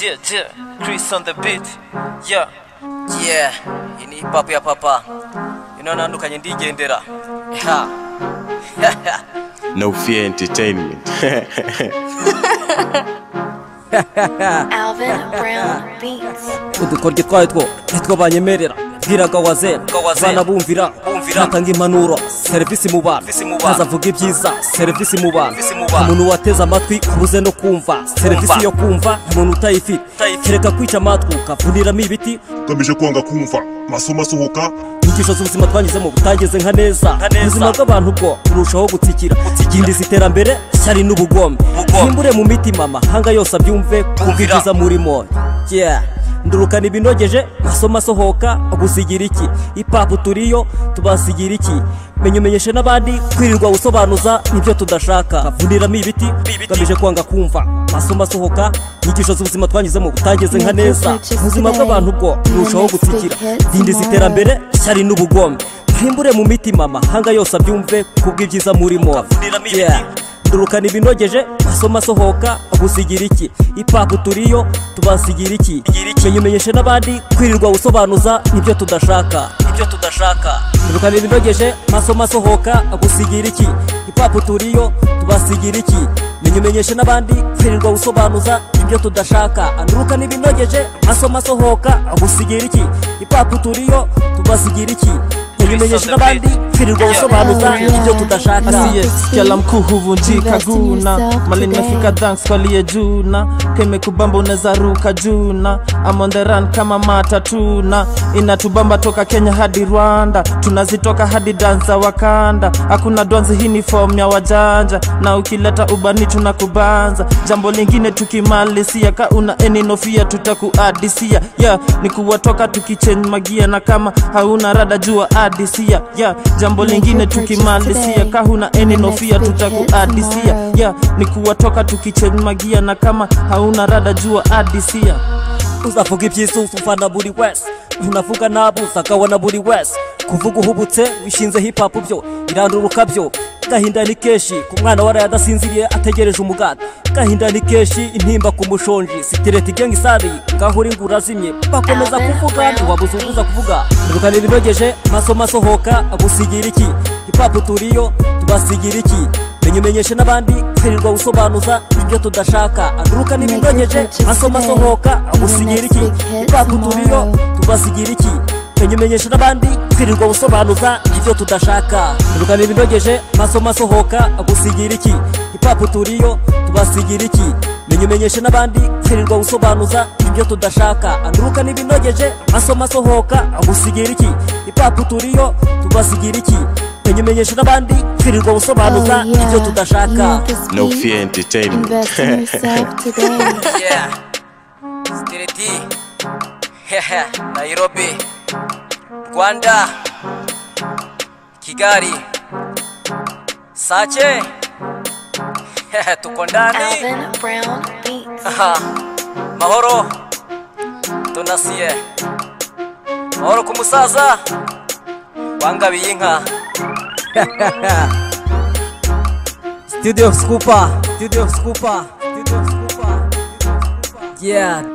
Yeah, yeah, Chris on the beat. Yeah, Yeah, iyi ni hip hop ya papa ino nandukanye ndigendera Ha. No Fear Entertainment. Alvin Brown Beats. udukoryo twayo two nitwo banyemerera bwiraga wazera Wazera. banabumvira Bumvira. natanga impanuro serivisi mu bantu Serivisi mu bantu. ntazavuga ibyiza serivisi mu bantu Serivisi mu bantu. umuntu wateze amatwi ubuze no kumva serivisi yo kumva umuntu utayifite Utayifite. kereka kwica amatwi ukavuniramo ibiti ugamije kwanga kumva amasomo asohoka inyigisho z'ubuzima twanyuzemo butageze nka neza neza. ubuzima bw'abantu bwo burushaho gutsikira yindiza iterambere ishyari n'ubugombe Ubugombe. himbure mu mitima amahanga yose abyumve kumva Kumvira. ibyiza murimo Yeah. ndurukana ibinogeje masomo asohoka gusigira iki ipapu turiyo tubasigira iki menya umenyeshe n'abandi kwirirwa usobanuza nibyo tudashaka kavuniramo ibiti ugamije kwanga kumva masomo asohoka inyigisho z'ubuzima twanyuzemo butageze nka neza ubuzima bw'abantu bwo burushaho gutsikira dindiza iterambere ishyari n'ubugombe mpimbure mu mitima amahanga yose abyumve kubw'ibyiza murimo Yeah. ndurukana ibinogeje masomo asohoka gusigira iki ipapu turiyo tubasigira iki menya umenyeshe n'abandi kwirirwa usobanuza nibyo tudashaka nibyo tudashaka ndurukana ibinogeje masomo asohoka gusigira iki ipapu turiyo tubasigira iki menya umenyeshe n'abandi kwirirwa usobanuza ibyo tudashaka andurukana ibinogeje masomo asohoka gusigira iki ipapu turiyo tubasigira iki menya umenyeshe n'abandi kwirirwa usobanuza ibyo tudashaka asiye kela mkuhuvunjika guna malinafika thanks kwalie juna keme kubamba unaweza ruka juna I'm on the run kama matatuna inatubamba toka kenya hadi rwanda tunazitoka hadi danza wakanda hakuna dwanzi hii ni form ya wajanja na ukileta ubani tunakubanza jambo lingine tukimalizia ka una eninofia tutakuadisia yeah, ni kuwatoka tukichenj magia na kama hauna rada jua adisia yeah, jambo Make lingine your purchase tukimalizia today. ka huna eni And nofia next big hit tutakuadisia tomorrow. yeah, ni kuwatoka tukichenj magia na kama hauna rada jua adisia uzavuga iby'isusu ufana buri wese unavuga nabi uzakabona buri wese kuvuga uhubutse wishinze hip hop byo iranduruka byo gahinda ni keshi ku mwana waraye adasinziriye ategereje umuganda gahinda ni keshi intimba ku mushonji sitireti gengi sari ngaho uri ngo urazimye bakomeza Alvin kuvuga Brown ntiwabuze ubuza kuvuga ndukana ibinogeje masomo asohoka agusigira iki hip hop turiyo tubasigira iki menya umenyeshe n'abandi kwirirwa usobanuza ibyo tudashaka anduruka ibinogeje masomo asohoka agusigira iki ipapu turiyo tubasigira iki menya umenyeshe n'abandi kwirirwa usobanuza ibyo tudashaka ndukana ibinogeje masomo asohoka agusigira iki ipapu turiyo tubasigira iki menya umenyeshe n'abandi kwirirwa usobanuza ibyo tudashaka anduruka ibinogeje masomo asohoka agusigira iki ipapu turiyo tubasigira iki menya umenyeshe n'abandi kwirirwa usobanuza ibyo tudashaka No Fear Entertainment. Invest in yourself today. yeah stredi nairobi rwanda kigali sache tuko ndani Alvin Brown Beats. mahoro tunasiye mahoro ku musaza wangabiye inka Studio Scooper, Studio Scooper, Studio Scooper. Yeah,